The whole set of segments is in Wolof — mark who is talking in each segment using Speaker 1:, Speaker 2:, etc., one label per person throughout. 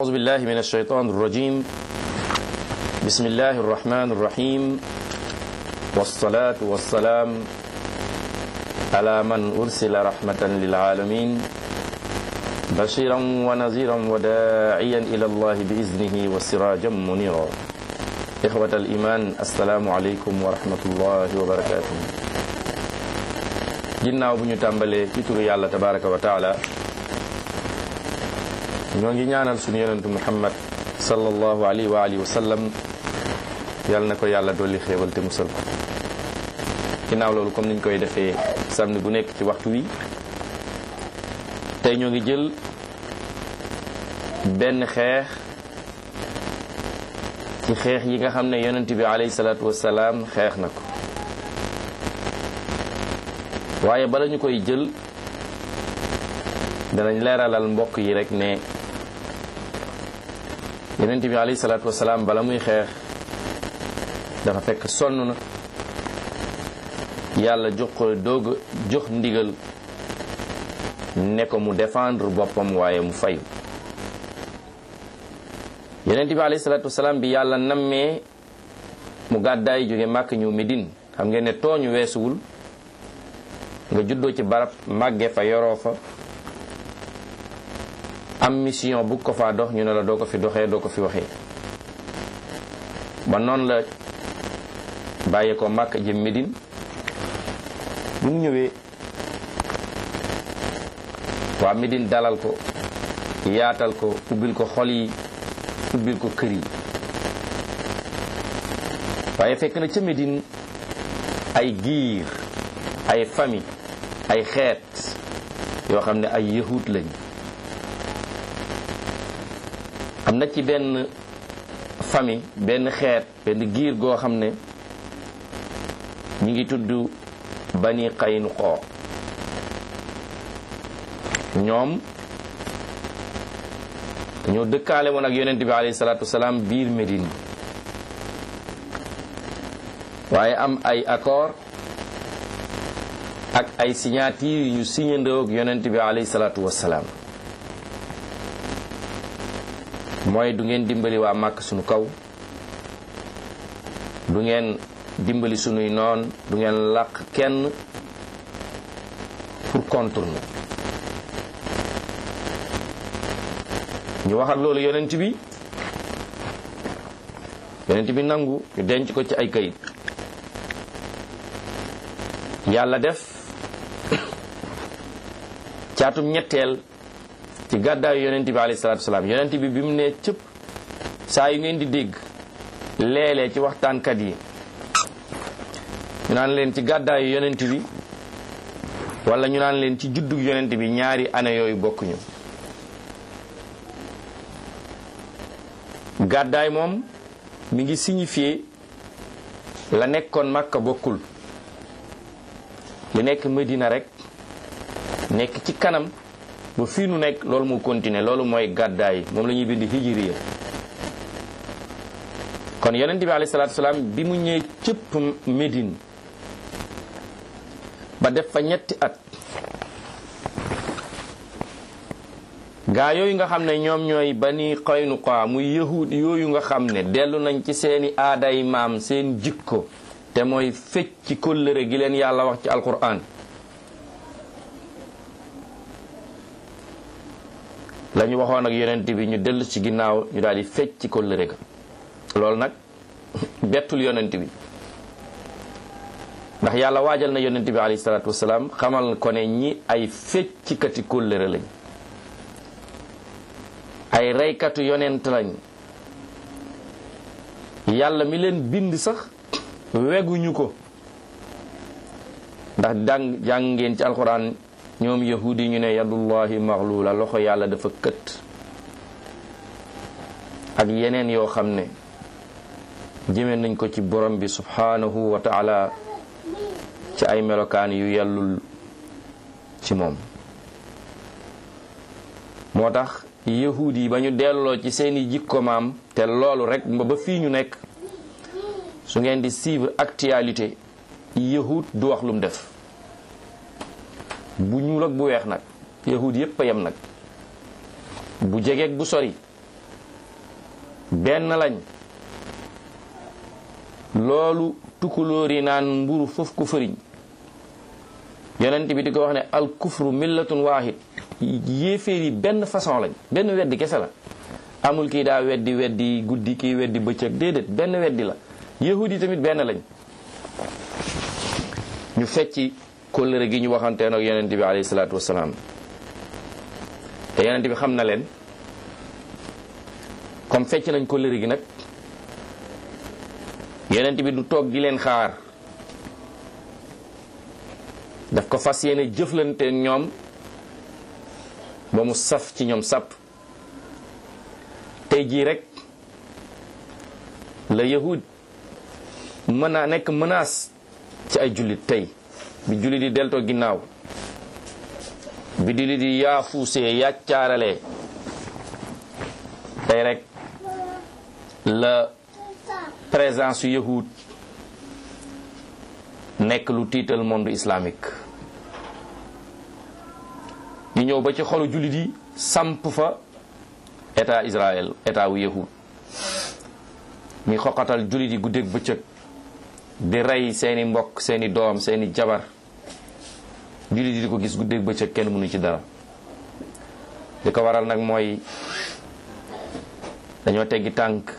Speaker 1: أعوذ بالله من الشيطان الرجيم بسم الله الرحمن الرحيم والصلاة والسلام على من أرسل رحمة للعالمين بشيرا ونذيرا وداعيا إلى الله بإذنه وسراجا منيرا إخوة الإيمان السلام عليكم ورحمة الله وبركاته ginnaaw bu ñu tàmbalee ci turu yàlla tabaraka wa taala ñoo ngi ñaanal suñu yonentu muhammad sallallahu alayhi wa alihi wa sallam yàlla na ko yàlla dolli xéewal te musal ko ginnaaw loolu comme niñ koy defee samedi bu nekk ci waxtu wi tey ñoo ngi jël benn xeex ci xeex yi nga xam ne yonent bi alayhi salaatu wasalaam xeex na ko waaye bala ñu koy jël danañ leeralal mbokk yi rek ne yonent bi alayhi salaatu wasalaam bala muy xeex dafa fekk sonn na yàlla jox ko doog jox ndigal ne ko mu défendre boppam waaye mu fayu yonent bi alayhi salaatu wasalaam bi yàlla nammee mu gàddaay jóge màkk ñëw Medine xam ngeen ne tooñu weesuwul nga juddoo ci barab màgge fa yoroo fa am mission bu ko faa dox ñu ne la doo ko fi doxee doo ko fi waxee ba noonu la bàyyee ko màkk jëm Medine bu mu ñëwee waa Medine dalal ko yaatal ko ubbil ko xol yi ubbil ko kër yi waaye fekk na ca Medine ay giir ay famille ay xeet yoo xam ne ay yahut lañ am na ci benn famille benn xeet benn giir goo xam ne ñi ngi tudd bani Qaynuqa ñoom dañoo dëkkaale woon ak yonent bi alayhi salaatu wasalaam biir Médine waaye am ay accord ak ay signature yu ñu signandoo ak yonent bi alayhi salaatu wasalaam mooy du ngeen dimbali waa màkk sunu kaw du ngeen dimbali sunuy noon du ngeen làq kenn pour contourner ñu waxat loolu yonent bi yonent bi nangu ñu denc ko ci ay kayit yàlla def caatum ñetteel ci gàddaayu yonent bi alayhi salaatu wasalaam yonent bi bi mu nee cëpp saa yu ngeen di dégg léeg-léeg ci waxtaankat yi ñu naan leen ci gàddaayu yonent bi wala ñu naan leen ci juddug yonent bi ñaari année yooyu bokkuñu gàddaay moom mi ngi signifié la nekkoon Makka bokkul li nekk Medina rek nekk ci kanam ba fii nu nekk loolu mu continuer loolu mooy gàddaay moom la ñuy bind hijriya kon yonent bi alayhi salaatu salaam bi mu ñëwee cëpp Medine ba def fa ñetti at gaa yooyu nga xam ne ñoom ñooy bani Qaynuqa muy yahud yooyu nga xam ne dellu nañ ci seeni aaday maam seen jikko te mooy fecc ci kóllëre gi leen yàlla wax ci alquran la ñu waxoon ak yonent bi ñu dellu ci ginnaaw ñu daal di fecc ci kóllëre ga loolu nag bettul yonent bi ndax yàlla waajal na yonent bi alayhi salaatu wasalaam xamal ko ne ñi ay feccikati kóllëre lañ ay reykatu yonent lañ yàlla mi leen bind sax weguñu ko ndax jàng jàng ngeen ci alxuraan ñoom yahudi ñu ne yadullahi maxluula loxo yàlla dafa kët ak yeneen yoo xam ne jëme nañ ko ci borom bi subhanahu wa taala ci ay melokaan yu yellul ci moom moo tax yahud yi ba ñu delloo ci seeni jikko maam te loolu rek ba fii ñu nekk su ngeen di suivre actualité yahud du wax lu mu def bu ñuul ak bu weex nag yahud yépp a yem nag bu jegeeg bu sori benn lañ loolu tukulóor yi naan mburu foofu ko fëriñ yonent bi di ko wax ne al kufru millatun waahid yéeféer yi benn façon lañ benn weddi kese la amul kii daa weddi weddi guddi kii weddi bëccëg déedéet benn weddi la yahud yi tamit benn lañ ñu fecci kóllëre gi ñu waxanteen ak yonent bi alayhi salaatu wasalaam te yonent bi xam na leen comme fecc nañ kóllëre gi nag yonent bi du toog di leen xaar daf ko fas yéene jëflante ñoom ba mu saf ci ñoom sàpp tey jii rek la yahud mën a nekk menace ci ay jullit tey bi jullit di deltoo ginnaaw bi jullit di yaafuusee yàccaaralee tey rek la présence yu yahud nekk lu tiital monde islamique ñu ñëw ba ci xolu jullit yi samp fa état Israël état wu yahud mi xoqatal jullit yi guddeeg bëccëg di rey seeni mbokk seeni doom seeni jabar jullit yi di ko gis guddeeg bëccëg kenn mënu ci dara li ko waral nag mooy dañoo teggi tànk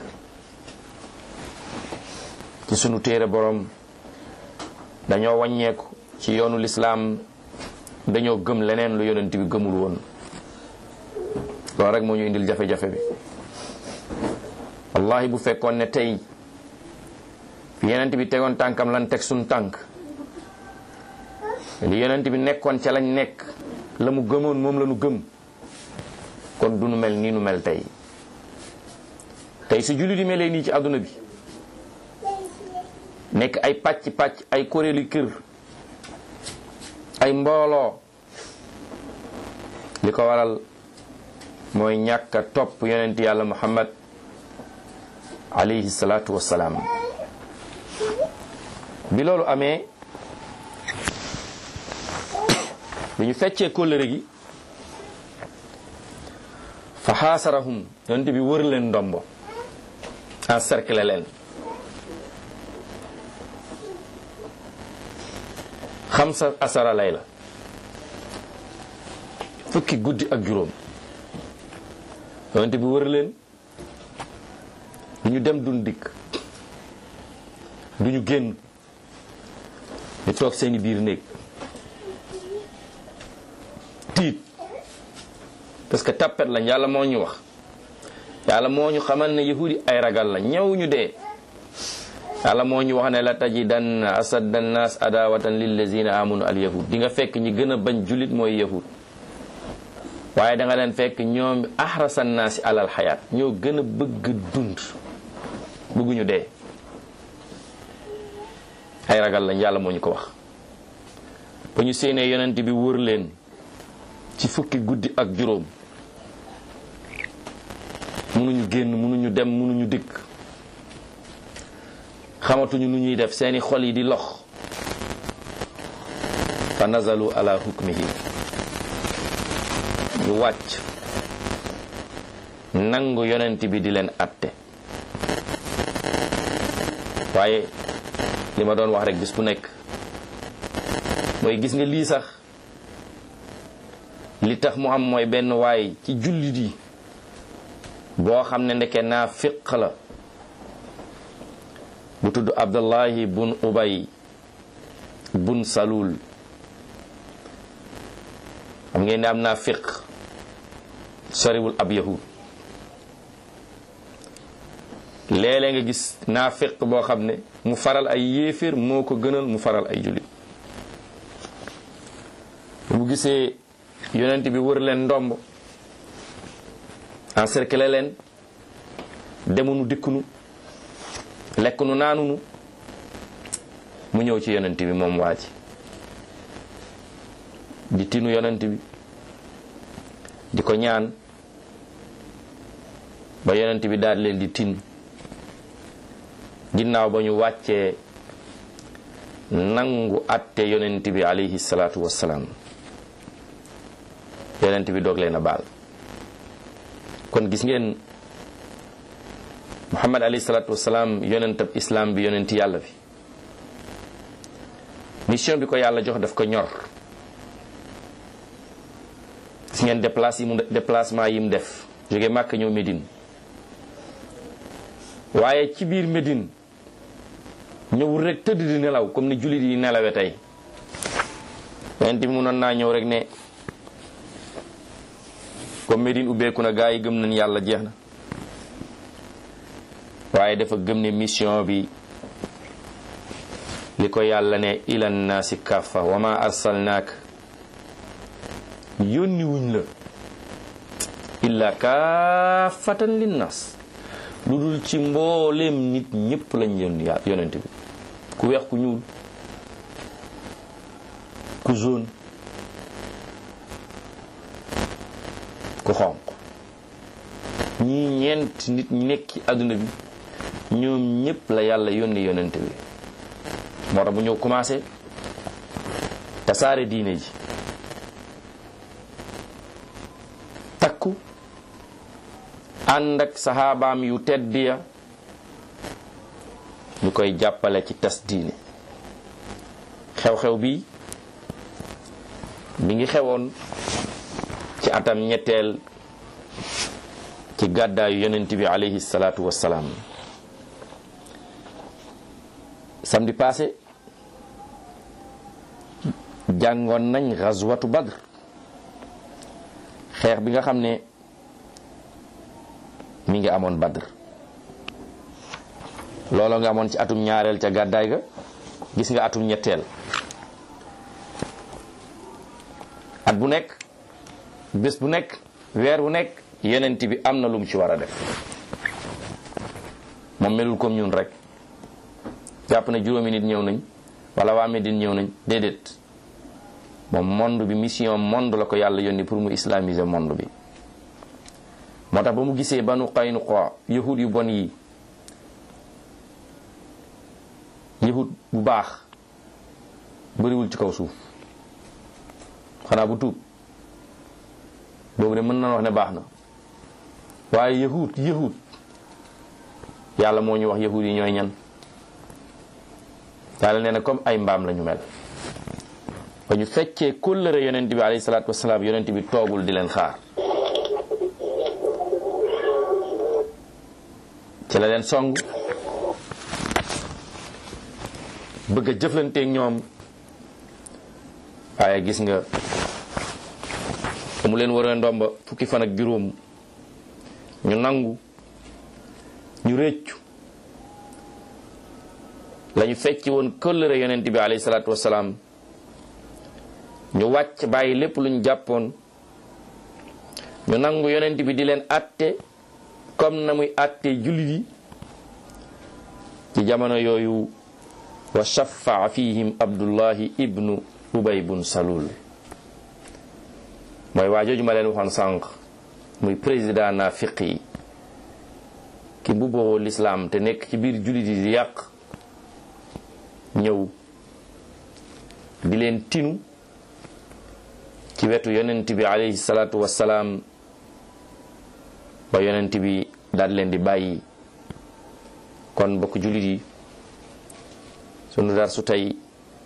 Speaker 1: ci sunu téere borom dañoo wàññeeku ci yoonu lislaam dañoo gëm leneen lu yonent bi gëmul woon loolu rek moo ñu indil jafe-jafe bi wallahi bu fekkoon ne tey fi yonent bi tegoon tànkam lan teg suñ tànk li yonent bi nekkoon ca lañ nekk la mu gëmoon moom la nu gëm kon du nu mel nii nu mel tey tey su jullit yi melee nii ci àdduna bi nekk ay pàcc pàcc ay kuréeli kër ay mbooloo li ko waral mooy ñàkk a topp yonent yàlla muhammad alayhi salaatu wassalaam bi loolu amee bi ñu feccee kóllëre gi fa xaasarahum yonent bi wër leen ndombo encercler leen xamsa asara lay la fukki guddi ak juróom yonent bi wër leen du ñu dem duñ dikk du ñu génn ñu toog seeni biir néeg tiit parce que tappet lañ yàlla moo ñu wax yàlla moo ñu xamal ne yahudi ay ragal la ñëw ñu dee yàlla moo ñu wax ne la tajidanna asadda nnaas adawatan lillazina amanu al yahud di nga fekk ñi gën a bañ julit mooy yahud waaye da nga leen fekk ñoom ahrasa nnaasi alal xayaat ñoo gën a bëgg dund bëgguñu dee ay ragal lañ yàlla moo ñu ko wax ba ñu séenee yonent bi wër leen ci fukki guddi ak juróom mënuñu génn mënuñu dem mënuñu dikk xamatuñu nu ñuy def seeni xol yi di lox fa nazalu ala hukmihi ñu wàcc nangu yonent bi di leen atte waaye li ma doon wax rek bis bu nekk mooy gis nga lii sax li tax mu am mooy benn waay ci jullit yi boo xam ne ndeke naa fiq la bu tudd abdullahi bun ubay bun salul xam ngeen ne am naa fiq soriwul ab yahud léeg-léeg nga gis naa fiq boo xam ne mu faral ay yéeféer moo ko gënal mu faral ay jullit bu gisee yonent bi wër leen ndomb encercler leen demunu dikkunu lekkunu naanunu mu ñëw ci yonent bi moom waa ji di tinu yonent bi di ko ñaan ba yonent bi daal leen di tin ginnaaw ba ñu wàccee nangu atte yonent bi alayhi salaatu wassalaam yonent bi doog leen a baal kon gis ngeen muhammad alayhi salaatu wasalaam yonentab islam bi yonenti yàlla bi mission bi ko yàlla jox daf ko ñor gis ngeen déplace yi mu déplacement yi mu def jóge màkk ñëw Médine waaye ci biir Médine ñëwul rek tëdd di nelaw comme ni jullit yi nelawe tey yonent bi mënoon naa ñëw rek ne comme Médine ubbeeku na gaa yi gëm nañ yàlla jeex na waaye dafa gëm ne mission bi li ko yàlla ne ilan naasi kaffa wa ma arsalnaak yónni wuñ la illa kaafatan linnaas lu dul ci mbooleem nit ñépp lañ yónni yonent bi ku weex ku ñuul ku jaune ku xonq ñii ñeent nit ñi nekk ci àdduna bi ñoom ñépp la yàlla yónni yonent bi moo tax bu ñëw commencé tasaare diine ji takku ànd ak saxaabaam yu tedd ya ñu koy jàppale ci tas diine xew-xew bi mi ngi xewoon ci atam ñetteel ci gàddaayu yonent bi alayhi salaatu wassalaam samedi passé jàngoon nañ gazwatu badr xeex bi nga xam ne mi ngi amoon badr loolu nga amoon ci atum ñaareel ca gàddaay ga gis nga atum ñetteel at bu nekk bés bu nekk weer bu nekk yenent bi am na lu mu ci war a def moom melul comme ñun rek jàpp na juróomi nit ñëw nañ wala waa Medine ñëw nañ déedéet moom monde bi mission monde la ko yàlla yónni pour mu islamiser monde bi moo tax ba mu gisee banu Qaynuqa yahud yu bon yi yahud bu baax bëriwul ci kaw suuf xanaa bu tuub boobu de mën na wax ne baax na waaye yahud yahud yàlla moo ñu wax yahud yi ñooy ñan yàlla nee na comme ay mbaam la ñu mel ba ñu feccee kóllëre yonent bi alayhi salaatu wasalaam yonent bi toogul di leen xaar ci la leen song bëgg a jëflanteeg ñoom waaye gis nga mu leen war a ndomba fukki fan ak juróom ñu nangu ñu réccu lañu fecci woon kóllëre yonent bi alayhi salaatu wasalaam ñu wàcc bàyyi lépp luñ jàppoon ñu nangu yonent bi di leen atte comme na muy atte jullit yi ci jamono yooyu wa shafaa fihim abdullahi ibnu ubay bun salul mooy waa jooju ma leen waxoon sànq muy président naafiq yi ki mbubboo lislaam te nekk ci biir jullit yi di yàq ñëw di leen tinu ci wetu yonent bi alayhi salaatu wassalaam ba yonent bi daal leen di bàyyi kon bokk jullit yi sunu dar su tey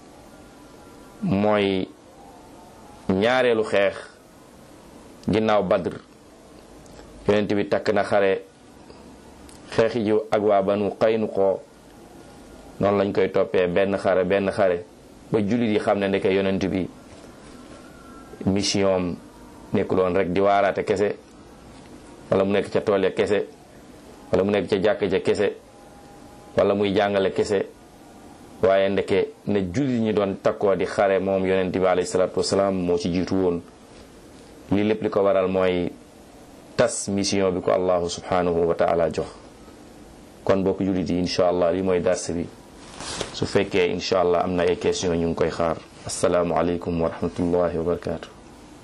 Speaker 1: mooy ñaareelu xeex ginnaaw badr yonent bi takk na xare xeexi ji ak waa banu Qaynuqa noonu lañ koy toppee benn xare benn xare ba jullit yi xam ne ndeke yonent bi mission nekkuloon rek di waaraate kese wala mu nekk ca tool ya kese wala mu nekk ca jàkk ja kese wala muy jàngale kese waaye ndeke ne jullit ñi doon takkoo di xare moom yonent bi alayhi salaatu wasalaam moo ci jiitu woon lii lépp li ko waral mooy tas mission bi ko allahu subhanahu wa taala jox kon bokk jullit yi incha allah lii mooy dars bi su fekkee incha allah am na ay question ñu ngi koy xaar asalaamualeykum wa rahmatullahi wa barakatu